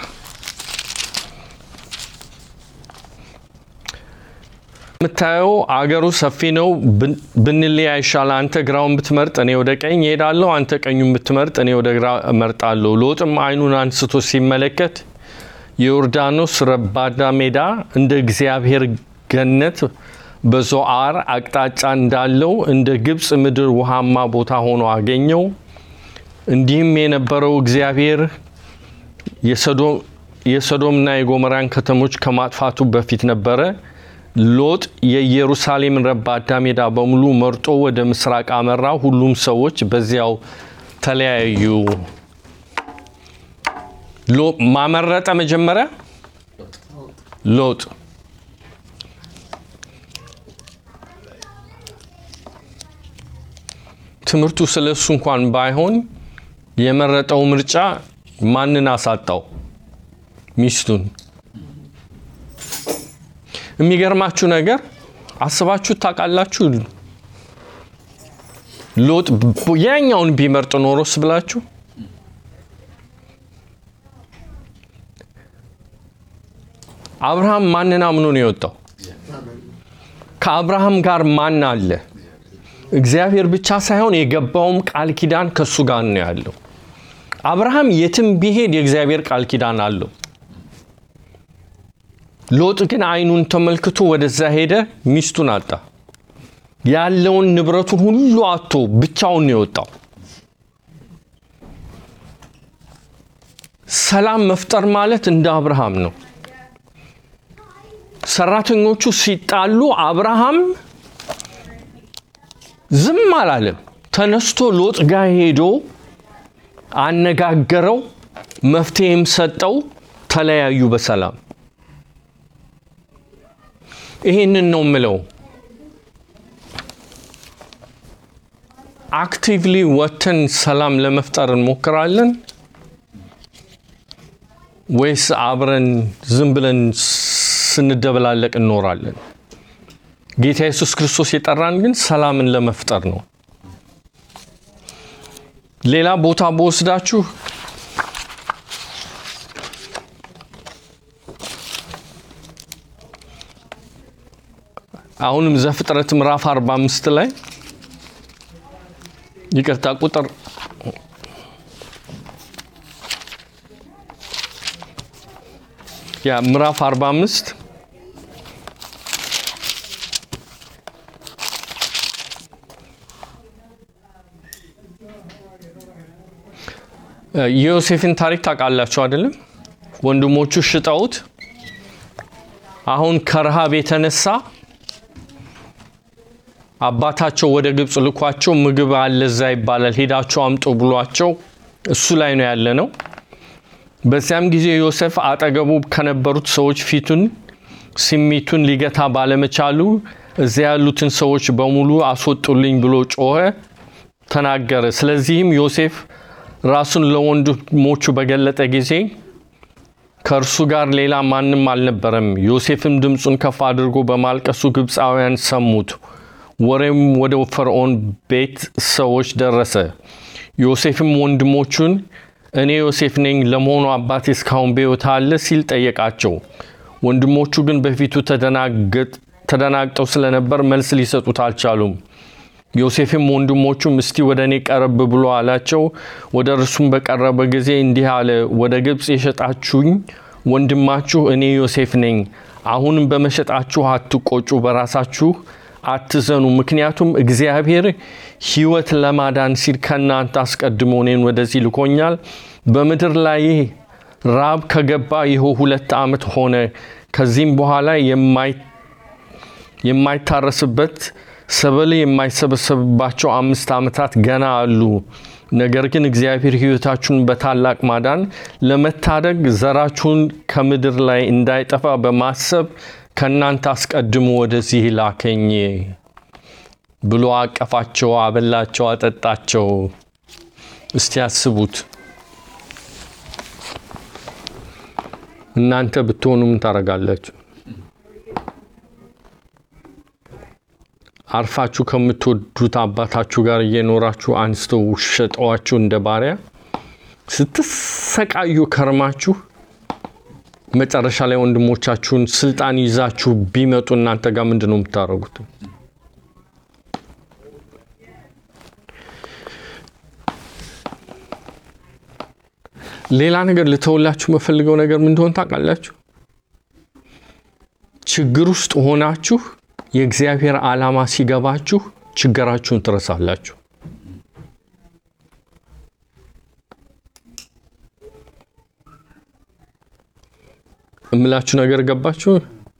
S1: የምታየው አገሩ ሰፊ ነው። ብን- ብንለያይ ይሻላል። አንተ ግራውን ብትመርጥ እኔ ወደ ቀኝ እሄዳለሁ፣ አንተ ቀኙን ብትመርጥ እኔ ወደ ግራ እመርጣለሁ። ሎጥም ዓይኑን አንስቶ ሲመለከት የዮርዳኖስ ረባዳ ሜዳ እንደ እግዚአብሔር ገነት በዞአር አቅጣጫ እንዳለው እንደ ግብፅ ምድር ውሃማ ቦታ ሆኖ አገኘው። እንዲህም የነበረው እግዚአብሔር የሰዶ- የሰዶምና የጎሞራን ከተሞች ከማጥፋቱ በፊት ነበረ። ሎጥ የኢየሩሳሌምን ረባዳ ሜዳ በሙሉ መርጦ ወደ ምስራቅ አመራ። ሁሉም ሰዎች በዚያው ተለያዩ። ሎ- ማመረጠ መጀመሪያ ሎጥ ትምህርቱ ስለ እሱ እንኳን ባይሆን የመረጠው ምርጫ ማንን አሳጣው? ሚስቱን። የሚገርማችሁ ነገር አስባችሁ ታውቃላችሁ? ሎጥ ብ- ያኛውን ቢመርጥ ኖሮስ ብላችሁ አብርሃም ማንን አምኖ ነው የወጣው? ከአብርሃም ጋር ማን አለ? እግዚአብሔር ብቻ ሳይሆን የገባውም ቃል ኪዳን ከእሱ ጋር ነው ያለው። አብርሃም የትም ቢሄድ የእግዚአብሔር ቃል ኪዳን አለው። ሎጥ ግን አይኑን ተመልክቶ ወደዛ ሄደ፣ ሚስቱን አጣ። ያለውን ንብረቱን ሁሉ አጥቶ ብቻውን ነው የወጣው። ሰላም መፍጠር ማለት እንደ አብርሃም ነው። ሰራተኞቹ ሲጣሉ አብርሃም ዝም አላለም። ተነስቶ ሎጥ ጋር ሄዶ አነጋገረው፣ መፍትሄም ሰጠው። ተለያዩ በሰላም። ይሄንን ነው ምለው። አክቲቭሊ ወጥተን ሰላም ለመፍጠር እንሞክራለን ወይስ አብረን ዝም ብለን ስንደበላለቅ እንኖራለን? ጌታ ኢየሱስ ክርስቶስ የጠራን ግን ሰላምን ለመፍጠር ነው። ሌላ ቦታ በወስዳችሁ አሁንም ዘፍጥረት ምዕራፍ 45 ላይ ይቅርታ ቁጥር ያ ምዕራፍ 45 የዮሴፍን ታሪክ ታውቃላችሁ አይደለም? ወንድሞቹ ሽጠውት አሁን ከረሃብ የተነሳ አባታቸው ወደ ግብፅ ልኳቸው ምግብ አለ እዛ ይባላል ሄዳቸው አምጡ ብሏቸው እሱ ላይ ነው ያለ ነው። በዚያም ጊዜ ዮሴፍ አጠገቡ ከነበሩት ሰዎች ፊቱን ስሜቱን ሊገታ ባለመቻሉ እዚያ ያሉትን ሰዎች በሙሉ አስወጡልኝ ብሎ ጮኸ፣ ተናገረ። ስለዚህም ዮሴፍ ራሱን ለወንድሞቹ በገለጠ ጊዜ ከእርሱ ጋር ሌላ ማንም አልነበረም። ዮሴፍም ድምፁን ከፍ አድርጎ በማልቀሱ ግብፃውያን ሰሙት። ወሬም ወደ ፈርዖን ቤት ሰዎች ደረሰ። ዮሴፍም ወንድሞቹን እኔ ዮሴፍ ነኝ፣ ለመሆኑ አባቴ እስካሁን በሕይወት አለ ሲል ጠየቃቸው። ወንድሞቹ ግን በፊቱ ተደናግጠው ስለነበር መልስ ሊሰጡት አልቻሉም። ዮሴፍም ወንድሞቹም እስቲ ወደ እኔ ቀረብ ብሎ አላቸው። ወደ እርሱም በቀረበ ጊዜ እንዲህ አለ፣ ወደ ግብፅ የሸጣችሁኝ ወንድማችሁ እኔ ዮሴፍ ነኝ። አሁንም በመሸጣችሁ አትቆጩ፣ በራሳችሁ አትዘኑ። ምክንያቱም እግዚአብሔር ሕይወት ለማዳን ሲል ከእናንተ አስቀድሞ እኔን ወደዚህ ልኮኛል። በምድር ላይ ራብ ከገባ ይኸው ሁለት ዓመት ሆነ። ከዚህም በኋላ የማይታረስበት ሰብል የማይሰበሰብባቸው አምስት ዓመታት ገና አሉ። ነገር ግን እግዚአብሔር ሕይወታችሁን በታላቅ ማዳን ለመታደግ ዘራችሁን ከምድር ላይ እንዳይጠፋ በማሰብ ከእናንተ አስቀድሞ ወደዚህ ላከኝ ብሎ አቀፋቸው፣ አበላቸው፣ አጠጣቸው። እስቲ ያስቡት። እናንተ ብትሆኑ ምን ታደርጋላችሁ? አርፋችሁ ከምትወዱት አባታችሁ ጋር እየኖራችሁ አንስተው ሸጠዋችሁ እንደ ባሪያ ስትሰቃዩ ከርማችሁ መጨረሻ ላይ ወንድሞቻችሁን ስልጣን ይዛችሁ ቢመጡ እናንተ ጋር ምንድን ነው የምታደርጉት? ሌላ ነገር ልተውላችሁ መፈልገው ነገር ምን እንደሆነ ታውቃላችሁ? ችግር ውስጥ ሆናችሁ የእግዚአብሔር ዓላማ ሲገባችሁ ችግራችሁን ትረሳላችሁ። እምላችሁ ነገር ገባችሁ?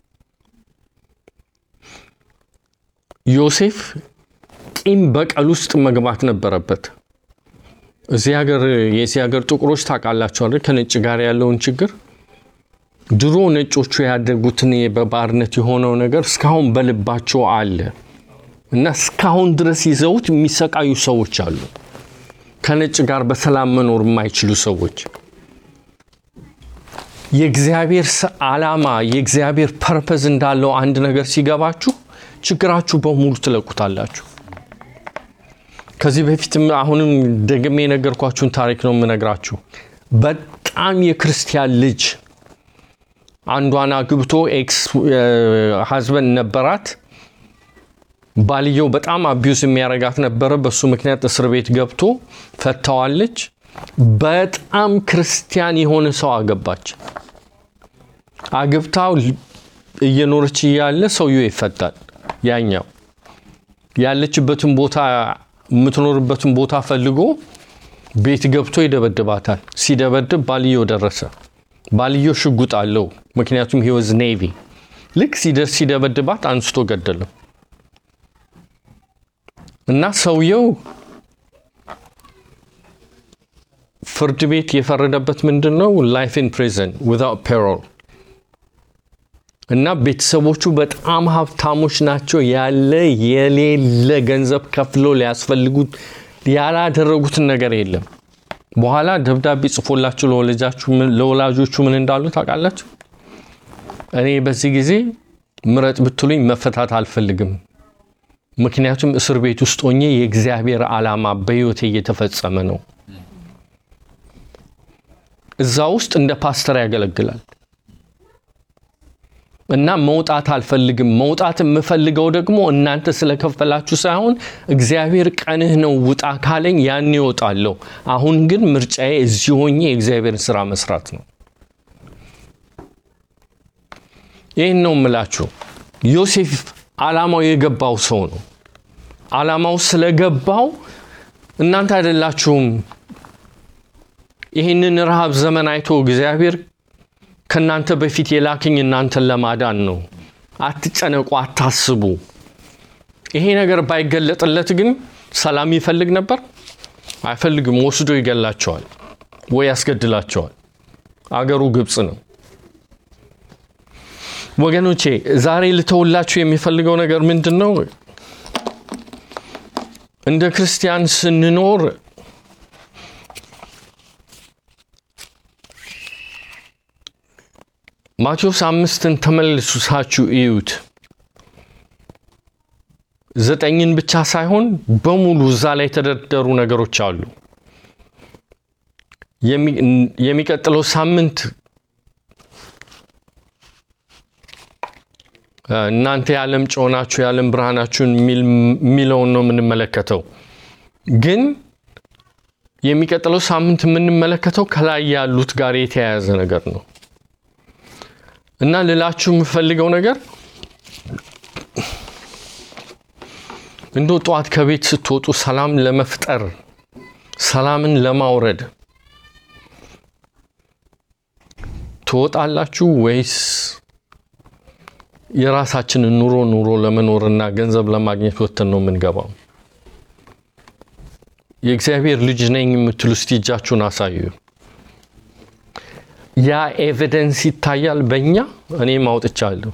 S1: ዮሴፍ ቂም በቀል ውስጥ መግባት ነበረበት። እዚህ ሀገር የዚህ ሀገር ጥቁሮች ታውቃላችሁ አይደል? ከነጭ ጋር ያለውን ችግር ድሮ ነጮቹ ያደጉትን በባርነት የሆነው ነገር እስካሁን በልባቸው አለ እና እስካሁን ድረስ ይዘውት የሚሰቃዩ ሰዎች አሉ። ከነጭ ጋር በሰላም መኖር የማይችሉ ሰዎች የእግዚአብሔር ዓላማ የእግዚአብሔር ፐርፐዝ እንዳለው አንድ ነገር ሲገባችሁ ችግራችሁ በሙሉ ትለቁታላችሁ። ከዚህ በፊትም አሁንም ደግሜ የነገርኳችሁን ታሪክ ነው የምነግራችሁ። በጣም የክርስቲያን ልጅ አንዷን አግብቶ ኤክስ ሀዝበንድ ነበራት። ባልየው በጣም አቢዩስ የሚያረጋት ነበረ። በሱ ምክንያት እስር ቤት ገብቶ ፈታዋለች። በጣም ክርስቲያን የሆነ ሰው አገባች። አግብታው እየኖረች እያለ ሰውየው ይፈታል። ያኛው ያለችበትን ቦታ የምትኖርበትን ቦታ ፈልጎ ቤት ገብቶ ይደበድባታል። ሲደበድብ ባልየው ደረሰ። ባልየው ሽጉጥ አለው፣ ምክንያቱም ሂወዝ ኔቪ። ልክ ሲደርስ ሲደበድባት አንስቶ ገደለው እና ሰውየው ፍርድ ቤት የፈረደበት ምንድን ነው? ላይፍ ኢን ፕሪዝን ዊዛውት ፔሮል እና ቤተሰቦቹ በጣም ሀብታሞች ናቸው። ያለ የሌለ ገንዘብ ከፍሎ ሊያስፈልጉት ያላደረጉትን ነገር የለም። በኋላ ደብዳቤ ጽፎላችሁ ለወላጆቹ ምን እንዳሉ ታውቃላችሁ? እኔ በዚህ ጊዜ ምረጥ ብትሉኝ መፈታት አልፈልግም፣ ምክንያቱም እስር ቤት ውስጥ ሆኜ የእግዚአብሔር ዓላማ በሕይወቴ እየተፈጸመ ነው። እዛ ውስጥ እንደ ፓስተር ያገለግላል እና መውጣት አልፈልግም። መውጣት የምፈልገው ደግሞ እናንተ ስለከፈላችሁ ሳይሆን እግዚአብሔር ቀንህ ነው ውጣ ካለኝ ያን ይወጣለሁ። አሁን ግን ምርጫዬ እዚህ ሆኜ የእግዚአብሔርን ስራ መስራት ነው። ይህን ነው የምላችሁ። ዮሴፍ ዓላማው የገባው ሰው ነው። ዓላማው ስለገባው እናንተ አይደላችሁም ይህንን ረሃብ ዘመን አይቶ እግዚአብሔር ከእናንተ በፊት የላክኝ እናንተን ለማዳን ነው። አትጨነቁ፣ አታስቡ። ይሄ ነገር ባይገለጥለት ግን ሰላም ይፈልግ ነበር? አይፈልግም። ወስዶ ይገላቸዋል ወይ ያስገድላቸዋል። አገሩ ግብፅ ነው። ወገኖቼ ዛሬ ልተውላችሁ የሚፈልገው ነገር ምንድን ነው? እንደ ክርስቲያን ስንኖር ማቴዎስ አምስትን ተመልሳችሁ እዩት። ዘጠኝን ብቻ ሳይሆን በሙሉ እዛ ላይ የተደረደሩ ነገሮች አሉ። የሚቀጥለው ሳምንት እናንተ የዓለም ጨው ናችሁ የዓለም ብርሃናችሁን የሚለውን ነው የምንመለከተው። ግን የሚቀጥለው ሳምንት የምንመለከተው ከላይ ያሉት ጋር የተያያዘ ነገር ነው እና ልላችሁ የምፈልገው ነገር እንዶ ጠዋት ከቤት ስትወጡ ሰላም ለመፍጠር ሰላምን ለማውረድ ትወጣላችሁ ወይስ የራሳችንን ኑሮ ኑሮ ለመኖርና ገንዘብ ለማግኘት ወጥተን ነው የምንገባው? የእግዚአብሔር ልጅ ነኝ የምትሉ እስቲ እጃችሁን አሳዩ። ያ ኤቪደንስ ይታያል በእኛ እኔም አውጥቻለሁ።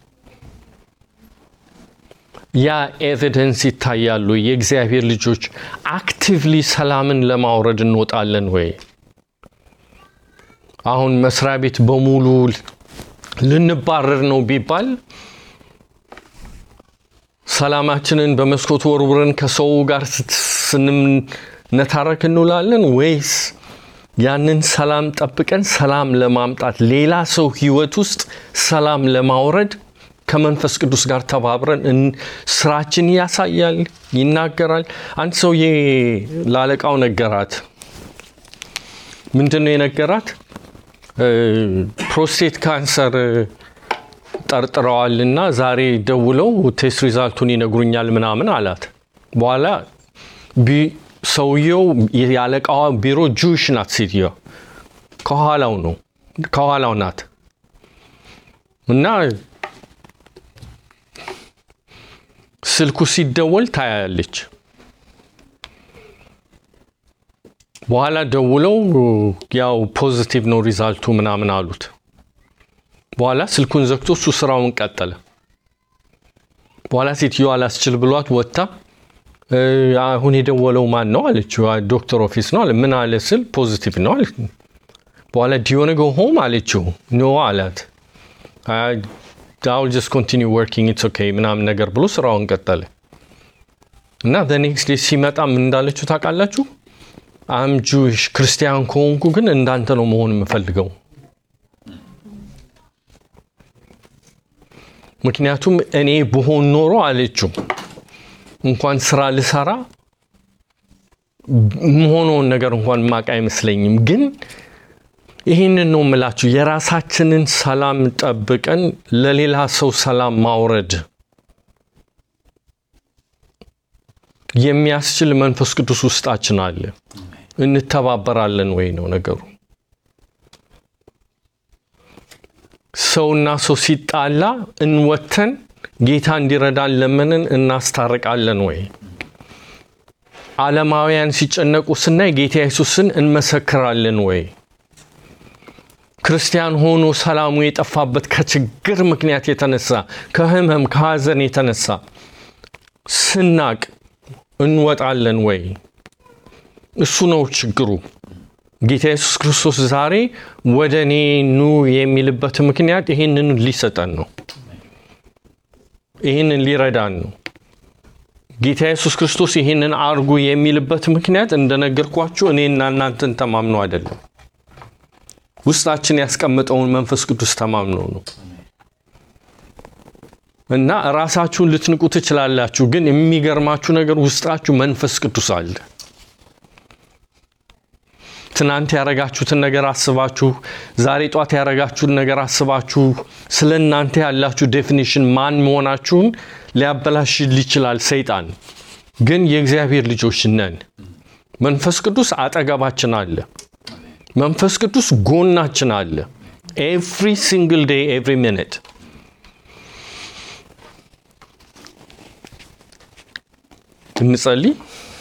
S1: ያ ኤቪደንስ ይታያሉ። የእግዚአብሔር ልጆች አክቲቭሊ ሰላምን ለማውረድ እንወጣለን ወይ? አሁን መስሪያ ቤት በሙሉ ልንባረር ነው ቢባል ሰላማችንን በመስኮት ወርውረን ከሰው ጋር ስንነታረክ እንውላለን ወይስ ያንን ሰላም ጠብቀን ሰላም ለማምጣት ሌላ ሰው ህይወት ውስጥ ሰላም ለማውረድ ከመንፈስ ቅዱስ ጋር ተባብረን ስራችን ያሳያል፣ ይናገራል። አንድ ሰውዬ ላለቃው ነገራት። ምንድን ነው የነገራት? ፕሮስቴት ካንሰር ጠርጥረዋልና ዛሬ ደውለው ቴስት ሪዛልቱን ይነግሩኛል ምናምን አላት። በኋላ ሰውየው የአለቃዋ ቢሮ ጁሽ ናት። ሴትዮዋ ከኋላው ነው ከኋላው ናት እና ስልኩ ሲደወል ታያለች። በኋላ ደውለው ያው ፖዚቲቭ ነው ሪዛልቱ ምናምን አሉት። በኋላ ስልኩን ዘግቶ እሱ ስራውን ቀጠለ። በኋላ ሴትዮዋ አላስችል ብሏት ወጥታ አሁን የደወለው ማን ነው አለችው። ዶክተር ኦፊስ ነው አለ። ምን አለ ስል ፖዚቲቭ ነው አለ። በኋላ ዲዮነ ጎ ሆም አለችው። ኖ አላት። አውል ጀስት ኮንቲኒው ወርኪንግ ኢትስ ኦኬ ምናምን ነገር ብሎ ስራውን ቀጠለ እና ኔክስት ዴይ ሲመጣ ምን እንዳለችው ታውቃላችሁ? አም ጁሽ ክርስቲያን ከሆንኩ ግን እንዳንተ ነው መሆን የምፈልገው ምክንያቱም እኔ ብሆን ኖሮ አለችው እንኳን ስራ ልሰራ መሆነውን ነገር እንኳን ማቅ አይመስለኝም። ግን ይህንን ነው የምላችሁ፣ የራሳችንን ሰላም ጠብቀን ለሌላ ሰው ሰላም ማውረድ የሚያስችል መንፈስ ቅዱስ ውስጣችን አለ። እንተባበራለን ወይ ነው ነገሩ። ሰውና ሰው ሲጣላ እንወተን ጌታ እንዲረዳን ለምንን እናስታርቃለን ወይ? ዓለማውያን ሲጨነቁ ስናይ ጌታ ኢየሱስን እንመሰክራለን ወይ? ክርስቲያን ሆኖ ሰላሙ የጠፋበት ከችግር ምክንያት የተነሳ ከህመም ከሐዘን የተነሳ ስናቅ እንወጣለን ወይ? እሱ ነው ችግሩ። ጌታ ኢየሱስ ክርስቶስ ዛሬ ወደ እኔ ኑ የሚልበት ምክንያት ይህንን ሊሰጠን ነው። ይህንን ሊረዳን ነው። ጌታ ኢየሱስ ክርስቶስ ይህንን አርጉ የሚልበት ምክንያት እንደነገርኳችሁ እኔና እናንተን ተማምኖ አይደለም። ውስጣችን ያስቀመጠውን መንፈስ ቅዱስ ተማምኖ ነው። እና ራሳችሁን ልትንቁ ትችላላችሁ፣ ግን የሚገርማችሁ ነገር ውስጣችሁ መንፈስ ቅዱስ አለ። ትናንት ያረጋችሁትን ነገር አስባችሁ ዛሬ ጧት ያረጋችሁትን ነገር አስባችሁ ስለ እናንተ ያላችሁ ዴፊኒሽን ማን መሆናችሁን ሊያበላሽ ይችላል ሰይጣን። ግን የእግዚአብሔር ልጆች ነን። መንፈስ ቅዱስ አጠገባችን አለ። መንፈስ ቅዱስ ጎናችን አለ። ኤቭሪ ሲንግል ዴይ ኤቭሪ ሚኒት እንጸልይ።